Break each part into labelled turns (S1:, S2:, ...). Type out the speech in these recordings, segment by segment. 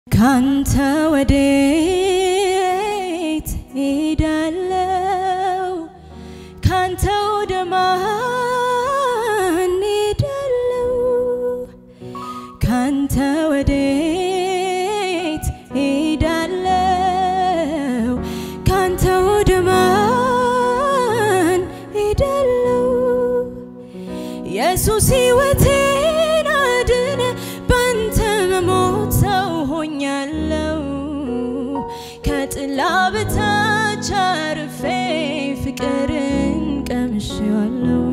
S1: ካንተ ወዴት ሄዳለው? ካንተ ወደ ማን ሄዳለው? ካንተ ወዴት ሄዳለው? ካንተ ወደ ማን ሄዳለው? ኢየሱስ ሕይወቴን አድነ ባንተ መሞት ሰው ሆኛለው ከጥላ በታች አርፌ ፍቅርን ቀምሼዋለው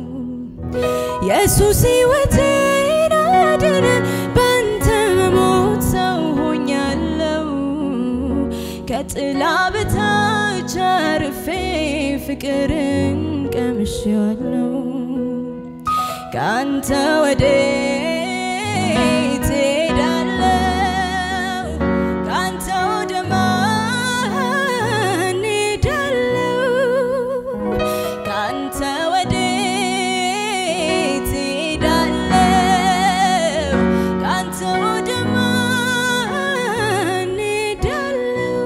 S1: ኢየሱስ ሕይወቴን አድነ ባንተ መሞት ሰው ሆኛለው ከጥላ በታች አርፌ ፍቅርን ቀምሼዋለው ካንተ ወዴት ሄዳለው? ካንተ ወደ ማን ሄዳለው? ካንተ ወዴት ሄዳለው? ካንተ ወደ ማን ሄዳለው?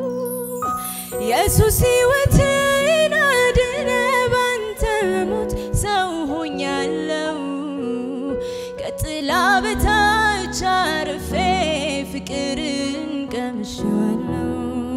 S1: ኢየሱስ ሕይወቴን አድነ ባንተ መሞት ሰው ሆኛለው ከጥላ በታች አርፌ ፍቅርን ቀምሼዋለው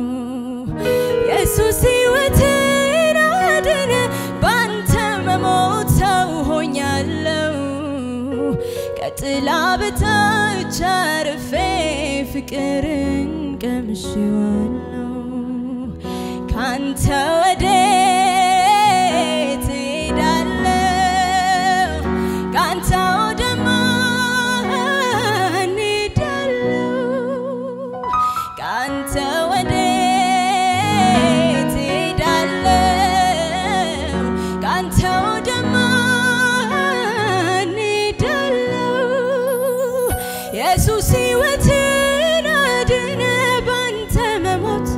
S1: ኢየሱስ ሕይወቴን አድነ ባንተ መሞት ሰው ሆኛለው ከጥላ በታች አርፌ ፍቅርን ቀምሼዋለው ካንተ ወዴት ሄዳለው? ካንተ ወደ ማን ሄዳለው? ካንተ ወዴት ሄዳለው? ካንተ ወደ ማን ሄዳለው? ኢየሱስ ሕይወቴን አድነ ባንተ መሞት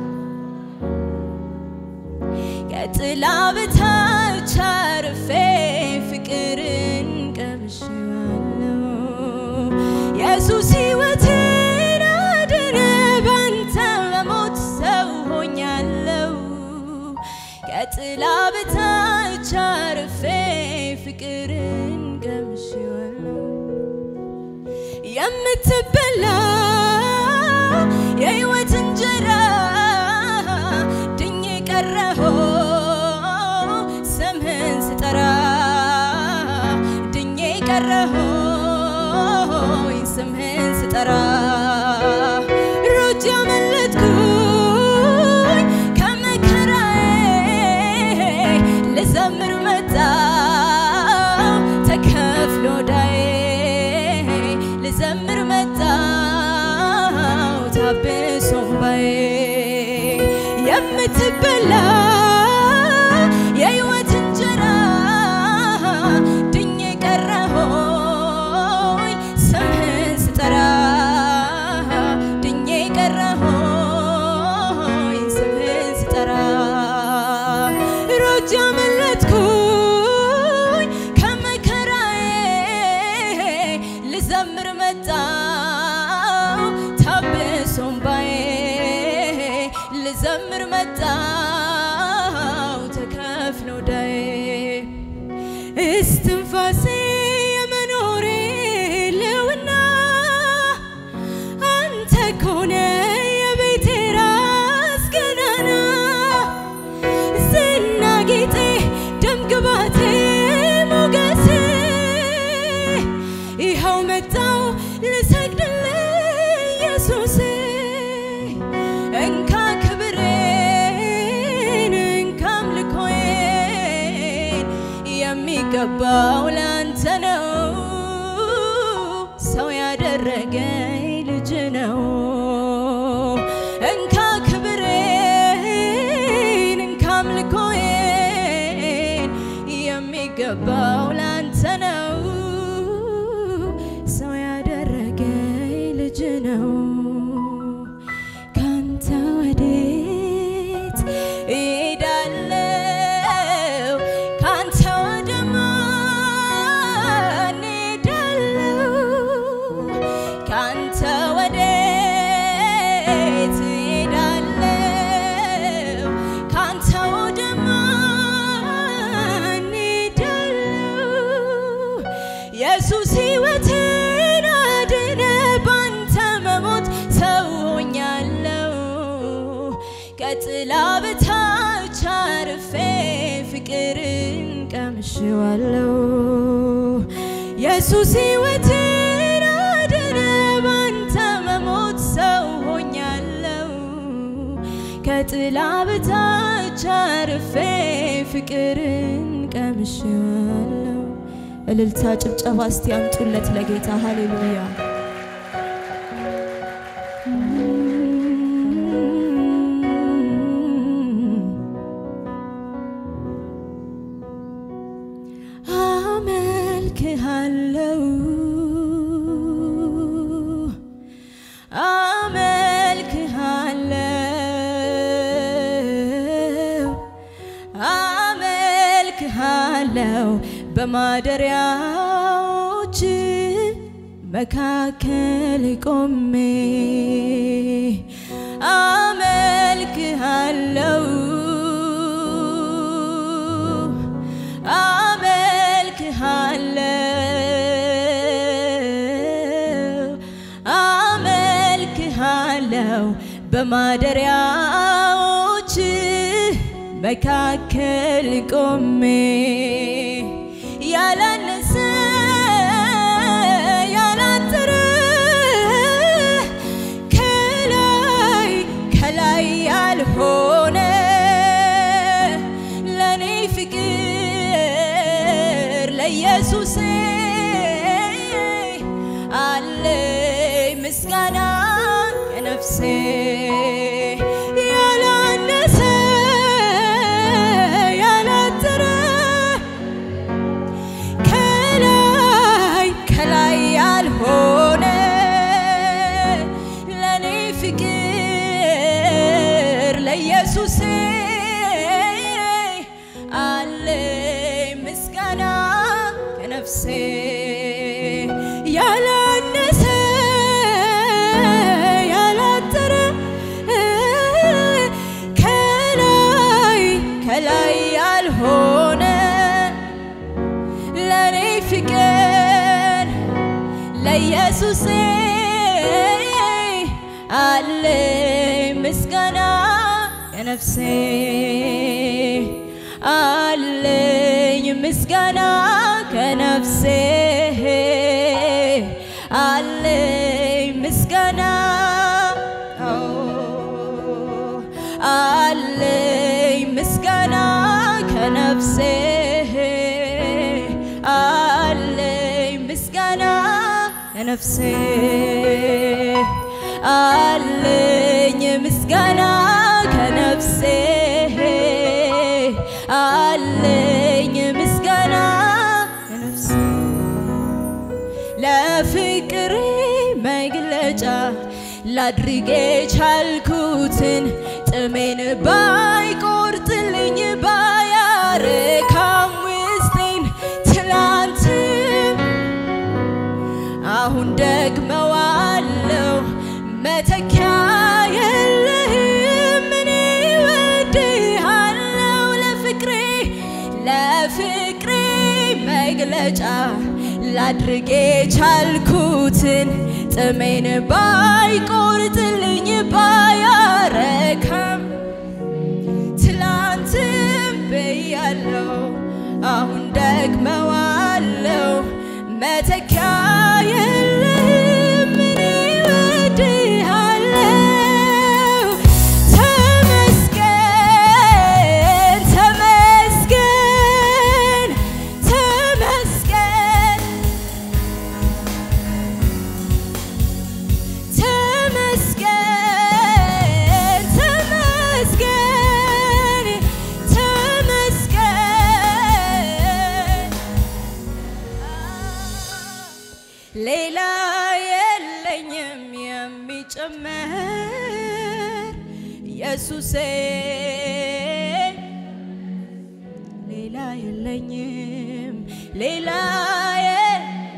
S1: ከጥላ በታች አርፌ ፍቅርን ቀምሼዋለው ኢየሱስ ሕይወቴን አድነ ባንተ መሞት ሰው ሆኛለው ከጥላ በታች አርፌ ፍቅርን ቀምሼዋለው የምትበላ የሕይወት እንጀራ ድኜ ቀረሆ ስምህን ስጠራ ድኜ ቀረሆ ስምህን ስጠራ ሮጬ አመለጥኩኝ ከመከራዬ ልዘምር መጣው ተከፍሎ ዳዬ ልዘምር መጣው ታብሶ እምባዬ የምትበላ የሕይወት እንጀራ ድኜ ቀረሆይ ስምህን ስጠራ ድኜ ቀረሆይ ስምህን ስጠራ ሮጬ አመለጥኩኝ ከመከራዬ ልዘምር መጣው ታብሶ እምባዬ ልዘምር መጣው ተከፍሎ ዳዬ እስትንፋሴ የመኖሬ ልውና አንተ ኮነ የቤቴ ራስ ገናና ዝና ጌጤ ደምግባቴ ሞገሴ ይኸው መጣው ልሰግድልህ ኢየሱሴ እንካ ክብሬን እንካ አምልኮዬን የሚገባው ላንተ ነው ሰው ያደረገኝ ልጅ ነው እንካ ክብሬን እንካ አምልኮዬን የሚገባው ላንተ ነው ሰው ያደረገኝ ልጅ ነው ካንተ ወዴት እሄዳለው? ካንተ ወደ ማን እሄዳለው? ካንተ ወዴት ከጥላ በታች አርፌ ፍቅርን ቀምሼዋለሁ። ኢየሱስ ሕይወትን አዳነ፣ ባንተ መሞት ሰው ሆኛለሁ። ከጥላ በታች አርፌ ፍቅርን ቀምሼዋለሁ። እልልታ ጭብጨባ እስቲ አምጡለት ለጌታ ሃሌሉያ። አመልክሃለሁ አመልክሃለሁ አመልክሃለሁ በማደሪያዎች መካከል ቆሜ አመልክሃለሁ አመልክሃለሁ አመልክሃለሁ በማደሪያዎች መካከል ቆሜ ያላነሰ ያላጠረ ከላይ ከላይ ያልሆነ ለኔ ፍቅር ለኢየሱሴ አለኝ ምስጋና ከነፍሴ ያላነሰ ያላጠረ ከላይ ከላይ ያልሆነ ለኔ ፍቅር ለኢየሱሴ አለኝ ምስጋና ከነፍሴ ያላነሰ ያላጠረ ከላይ ከላይ ያልሆነ ለኔ ፍቅር ለኢየሱሴ አለኝ ምስጋና የነፍሴ አለኝ ምስጋና ከነፍሴ አለኝ ምስጋና አለኝ ምስጋና ከነፍሴ አለኝ ምስጋና ከነፍሴ አለኝ ምስጋና ከነፍሴ አለኝ ምስጋና ከነፍሴ ለፍቅሬ መግለጫ ላድርጌ ቻልኩትን ጥሜን ባይቆርጥልኝ ባያረካም ውስጤን ትላንትም አሁን ደግመዋለው መተኪያ የለህም እኔ እወድሃለው ለፍቅሬ ለፍቅሬ መግለጫ ላድርጌ ቻልኩትን ጥሜን ባይቆርጥልኝ ባያረካም ትላንትም ብያለው አሁን ደግመዋለው መተኪያ የለህም እኔ እወድሃለው ተመስገን ተመስገን ተመስገን ተመስገን ተመስገን ተመስገን ሌላ የለኝም የሚጨመር ኢየሱሴ ሌላ የለኝም ሌላ የ-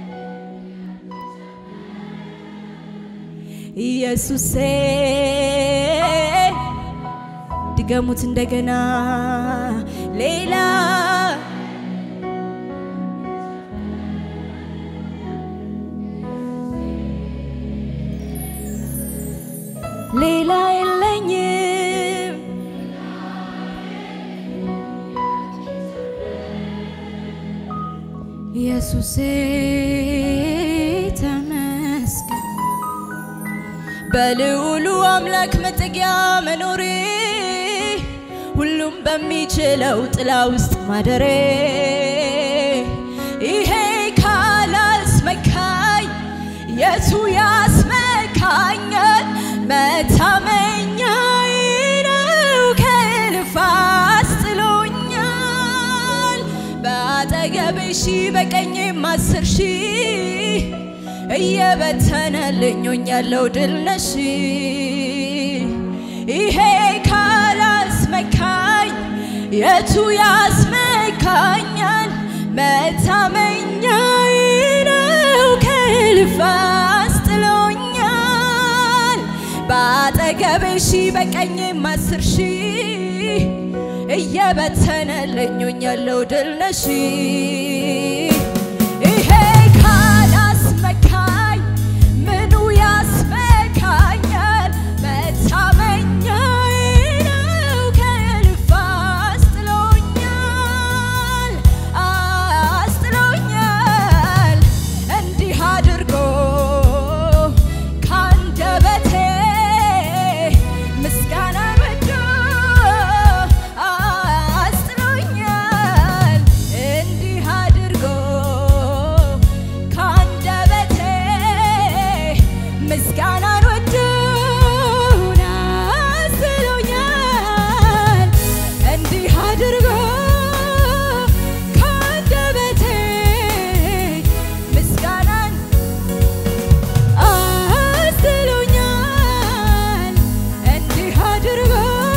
S1: ኢየሱሴ ድገሙት እንደገና ሌላ ሌላ የለኝም ኢየሱሴ ተመስገን በልዑሉ አምላክ መጠጊያ መኖሬ ሁሉም በሚችለው ጥላ ውስጥ ማደሬ ይሄ ካላስመካኝ የቱ ያስመካኛል? መታመኛዬ ነው ከእልፍ አስጥሎኛል። በአጠገቤ ሺህ በቀኜም አስር ሺህ እየበተነልኝ ሆኛለሁ ድል ነሽ ይሄ ካላስመካኝ የቱ ያስመካኛል? መታመኛዬ ነው ከእልፍ አስጥሎኛል። በአጠገቤ ሺህ በቀኜም አስር ሺህ እየበተነልኝ ሆኛለሁ ድል ነሽ ይሄ ካላስመካኝ ምኑ ያስመካኛል? መታመኛዬ ነው ከእልፍ አስጥሎኛል አስጥሎኛል እንዲህ አድርጎ ካንደበቴ ምስጋናን ወዶ አስጥሎኛል እንዲህ አድርጎ ካንደበቴ ምስጋናን ወዶ አስጥሎኛል እንዲህ አድርጎ ካንደበቴ ምስጋናን አስጥሎኛል እንዲህ አድርጎ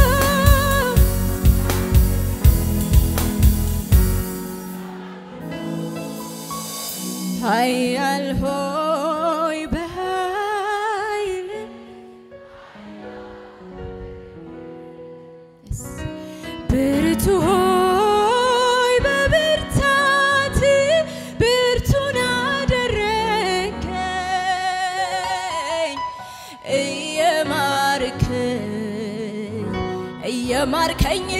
S1: ኃያል ሆይ በኃይል ብርቱ ሆይ በብርታት ብርቱን አደረከኝ እየማርከኝ እየማርከኝ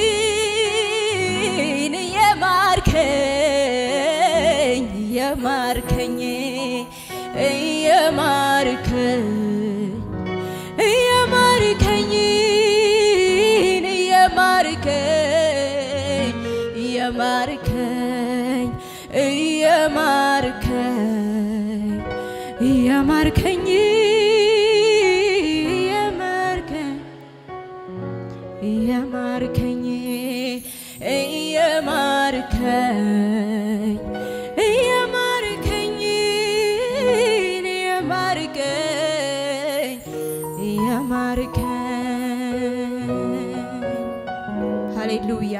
S1: እየማርከኝ እየማርከኝ እየማርከኝ እየማርከኝ እየማርከኝ እየማርከኝ እየማርከኝ እየማርከኝ እየማርከኝ እየማርከኝ እየማርከኝ እየማርከኝ እየማርከኝ ሃሌሉያ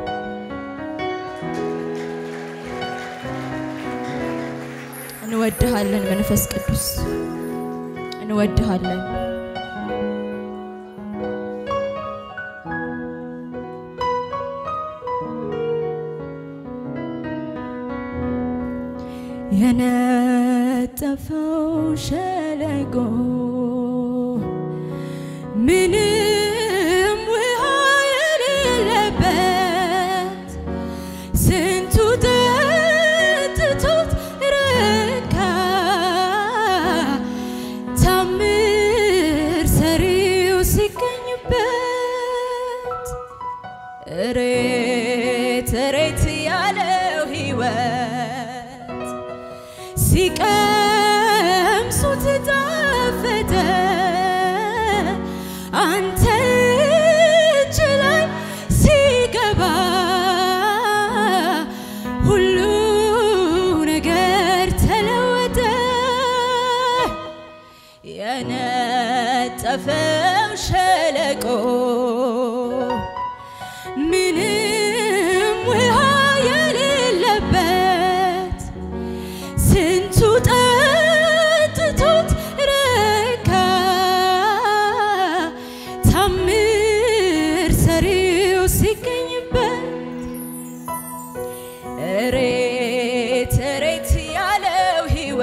S1: እንወድሃለን መንፈስ ቅዱስ እንወድሃለን የነጠፈው ሸለቆ ምንም ውሃ የሌለበት ስንቱ ጠጥቶት ረካ ታምር ሰሪው ሲገኝበት እሬት እሬት ያለው ሕይወት ሲቀምሱት ጣፈጠ አንተ እጅ ላይ ሲገባ ሁሉ ነገር ተለወጠ። የነጠፈው ሸለቆ ምንም ውሃ የሌለበት ስንቱ ጠጥቶት ረካ ታምር ሰሪው ሲገኝበት እሬት እሬት ያለው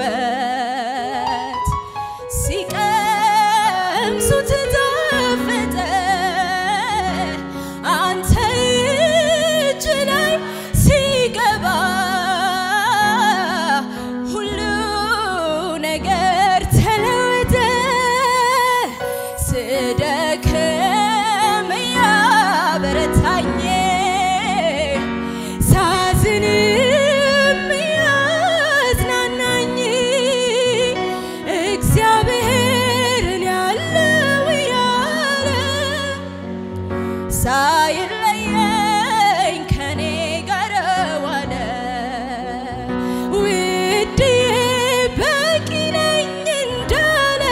S1: ሕይወት ሲቀምሱት ጣፈጠ አንተ ስደክም ያበረታኝ ሳዝንም ያዝናናኝ እግዚአብሔርን ያለው ያለ ሳይለየኝ ከኔ ጋር ዋለ ውድዬ በቂ ነኝ እንዳለ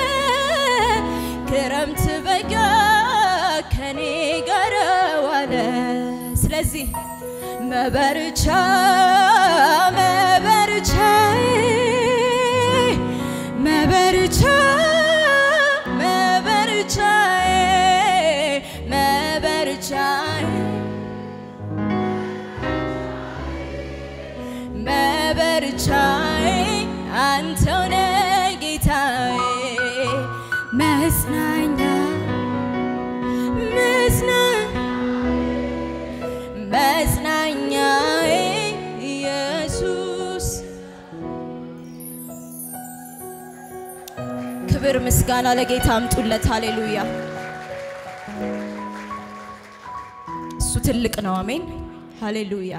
S1: ክረምት በጋ ከኔ ጋር ዋለ። ስለዚህ መበርቻ መበርቻዬ መበርቻ መበርቻዬ መበርቻዬ መበርቻዬ አንተው ነህ ጌታዬ መጽናኛ መጽና- መጽናኛዬ ኢየሱስ ክብር ምስጋና ለጌታ አምጡለት። ሃሌሉያ እሱ ትልቅ ነው። አሜን ሃሌሉያ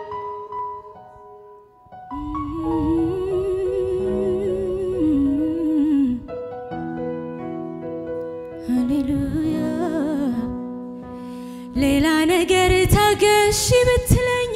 S1: ሃሌሉያ ሌላ ነገር ታገሺ ብትለኝ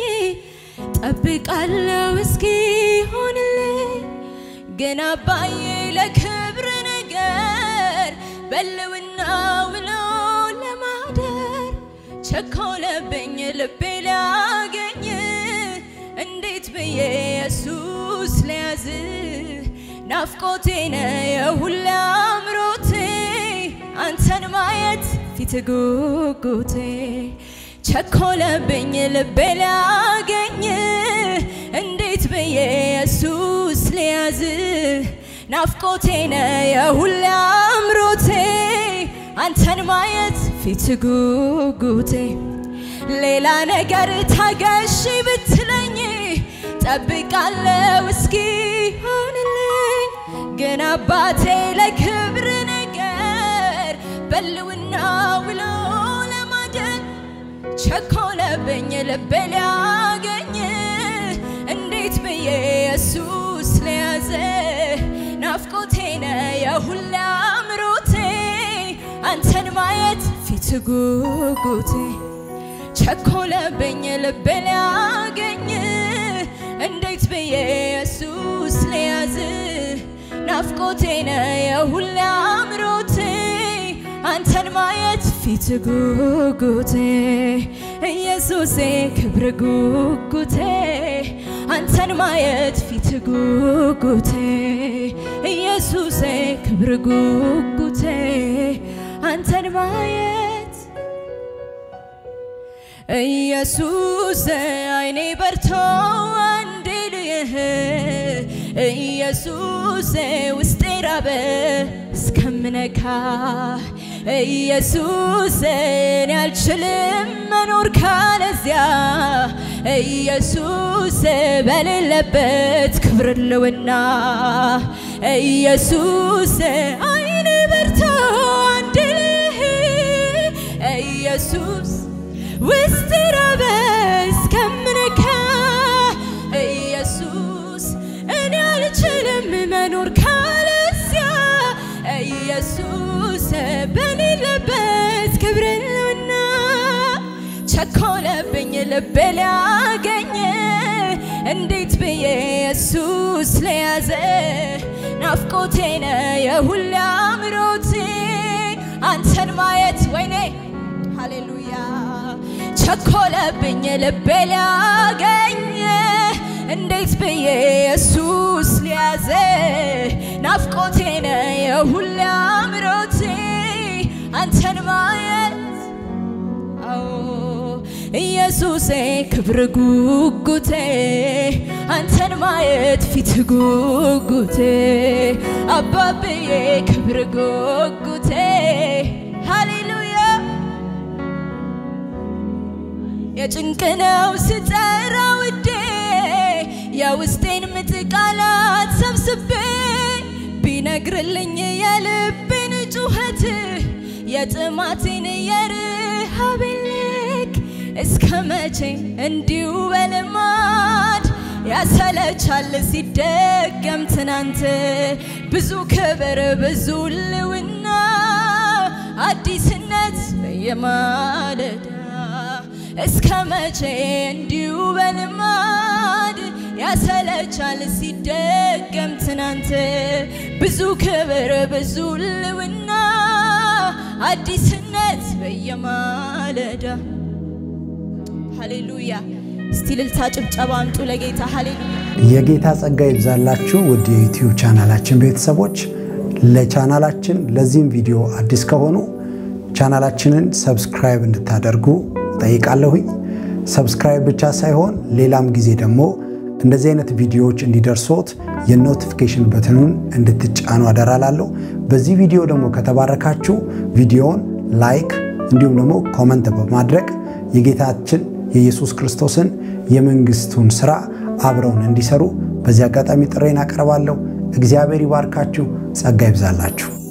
S1: ጠብቃለሁ እስኪ ሆንልኝ ግን አባዬ ለክብር ነገር በልውና ውሎ ለማደር ቸኮለብኝ ልቤ ሊያገኝ እንዴት ብዬ ኢየሱስ ሊያዝ ናፍቆቴ ነው የሁሌ አምሮቴ አንተን ማየት ፊት ጉጉቴ ቸኮለብኝ ልቤ ሊያገኝ እንዴት ብዬ ኢየሱስ ሊያዝ ናፍቆቴ ነው የሁሌ አምሮቴ አንተን ማየት ፊት ጉጉቴ ሌላ ነገር ታገሺ ብትለኝ ጠብቃለሁ እስኪ ሆንልኝ ግን አባቴ ለክብር ነገር በልውና ውሎ ለማደር ቸኮለብኝ ልቤ ሊያገኝ እንዴት ብዬ ኢየሱስ ሊያዘ ናፍቆቴ ነው የሁሌ አምሮቴ አንተን ማየት ፊት ጉጉቴ ቸኮለብኝ ልቤ ሊያገኝ እንዴት ብዬ ኢየሱስ ሊያዝ ናፍቆቴ ነው የሁሌ አምሮቴ አንተን ማየት ፊት ጉጉቴ ኢየሱሴ ክብር ጉጉቴ አንተን ማየት ፊት ጉጉቴ ኢየሱሴ ክብር ጉጉቴ አንተን ማየት ኢየሱስ አይኔ በርቶ አንድ ልይህ ኢየሱስ ውስጤ ራበ እስከምነካ ኢየሱስ እኔ አልችልም መኖር ካለዚያ ኢየሱስ በሌለበት ክብር ልውና ኢየሱስ አይኔ በርቶ አንድ ልይህ ኢየሱስ ውስጥ ራበ እስከምነካ ኢየሱስ እኔ አልችልም መኖር ካለዚያ ኢየሱስ በሌለበት ክብርና ቸኮለብኝ ልቤ ሊያገኝ እንዴት ብዬ ኢየሱስ ለያዘ ናፍቆቴ ነው የሁሌ አምሮቴ አንተን ማየት ወይኔ ሃሌሉያ ቸኮለብኝ ልቤ ሊያገኝ እንዴት ብዬ ኢየሱስ ሊያዘ ናፍቆቴ ነው የሁሌ አምሮቴ አንተን ማየት አዎ ኢየሱሴ ክብር ጉጉቴ አንተን ማየት ፊት ጉጉቴ አባብዬ ክብር ጉጉቴ ሃሌሉያ የጭንቅ ነው ስጠራ ውዴ የውስጤን ምጥ ቃላት ሰብስቤ ቢነግርልኝ የልቤን ጩኸት የጥማቴን የረሃቤን ልክ እስከ መቼ እንዲሁ በልማድ ያሰለቻል ሲደገም ትናንት ብዙ ክብር ብዙ ልውና አዲስነት በየማለዳ እስከ መቼ እንዲሁ በልማድ ያሰለቻል ሲደገም ትናንት ብዙ ክብር ብዙ ልውና አዲስነት በየማለዳ ሃሌሉያ። እስቲ ልልታ ጭብጨባ አምጡ ለጌታ ሃሌሉያ።
S2: የጌታ ጸጋ ይብዛላችሁ ውድ የዩቲዩብ ቻናላችን ቤተሰቦች። ለቻናላችን ለዚህም ቪዲዮ አዲስ ከሆኑ ቻናላችንን ሰብስክራይብ እንድታደርጉ ጠይቃለሁኝ። ሰብስክራይብ ብቻ ሳይሆን ሌላም ጊዜ ደግሞ እንደዚህ አይነት ቪዲዮዎች እንዲደርሶት የኖቲፊኬሽን በትኑን እንድትጫኑ አደራላለሁ። በዚህ ቪዲዮ ደግሞ ከተባረካችሁ ቪዲዮውን ላይክ እንዲሁም ደግሞ ኮመንት በማድረግ የጌታችን የኢየሱስ ክርስቶስን የመንግስቱን ስራ አብረውን እንዲሰሩ በዚህ አጋጣሚ ጥሬን አቀርባለሁ። እግዚአብሔር ይባርካችሁ፣ ጸጋ ይብዛላችሁ።